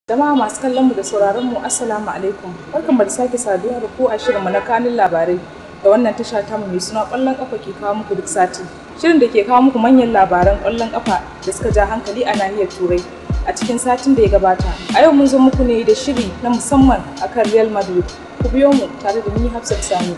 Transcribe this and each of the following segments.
Jama'a masu kallon mu da sauraron mu Assalamu alaikum. Barkanmu da sake saduwa da ku a shirinmu na kanin labarai da wannan tasha ta mu mai suna ƙwallon ƙafa ke kawo muku duk sati. Shirin da ke kawo muku manyan labaran ƙwallon ƙafa da suka ja hankali a nahiyar Turai a cikin satin da ya gabata. A yau mun zo muku ne da shiri na musamman akan Real Madrid. Ku biyo mu tare da ni Hafsat Sani.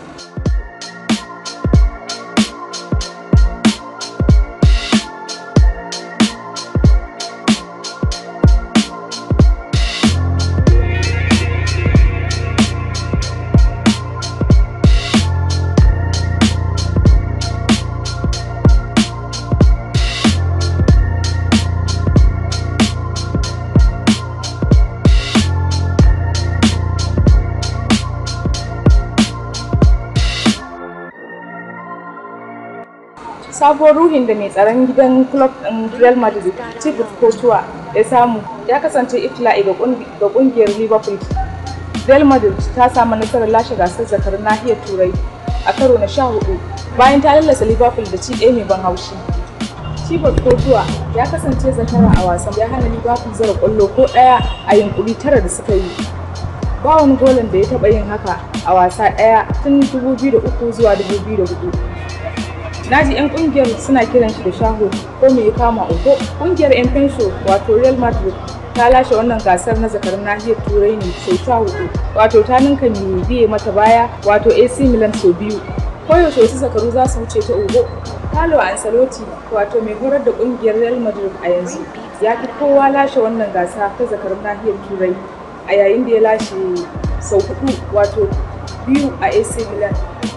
sabuwar ruhin da mai tsaron gidan club ɗin Real Madrid Thibaut Courtois ya samu ya kasance iftila'i ga kungiyar Liverpool. Real Madrid ta samu nasarar lashe gasar zakar nahiyar Turai a karo na sha hudu bayan ta lallasa Liverpool da ci ɗaya mai ban haushi. Thibaut Courtois ya kasance zakara a wasan ya hana Liverpool zara kwallo ko ɗaya a yunkuri tara da suka yi. Ba wani golin da ya taɓa yin haka a wasa ɗaya tun 2003 zuwa 2004. Naji 'yan kungiyar suna kiran shi da shaho ko me ya kama uku. Kungiyar 'yan fensho wato Real Madrid ta lashe wannan gasar na zakarin nahiyar turai ne sau sha hudu wato ta ninka mai biye mata baya wato AC Milan sau biyu. Koyaushe wasu zakaru za su wuce ta ugo. Carlo Ancelotti wato mai horar da kungiyar Real Madrid a yanzu ya fi kowa lashe wannan gasa ta zakarin nahiyar turai a yayin da ya lashe sau hudu wato biyu a AC Milan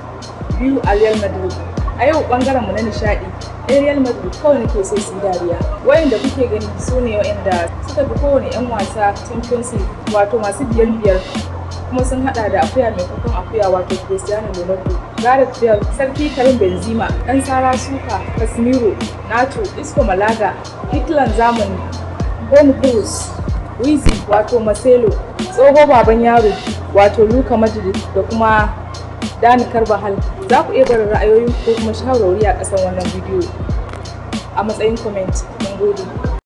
biyu a Real Madrid. a yau bangaren mu na nishadi Real Madrid kawai nake so su dariya wayanda kuke gani su ne wayanda suka fi kowane yan wasa Champions League wato masu biyar biyar kuma sun hada da akuya mai kukun akuya wato Cristiano Ronaldo Gareth Bale Sarki Karim Benzema dan Sara Suka Casemiro Nacho Isco Malaga Hitler zamani Bon Cruz Wizi wato Marcelo tsoho baban yaro wato Luka Modric da kuma Dani Karbahal za ku iya barin ra'ayoyin ko kuma shawarwari a ƙasan wannan bidiyo a matsayin comment. Mun gode.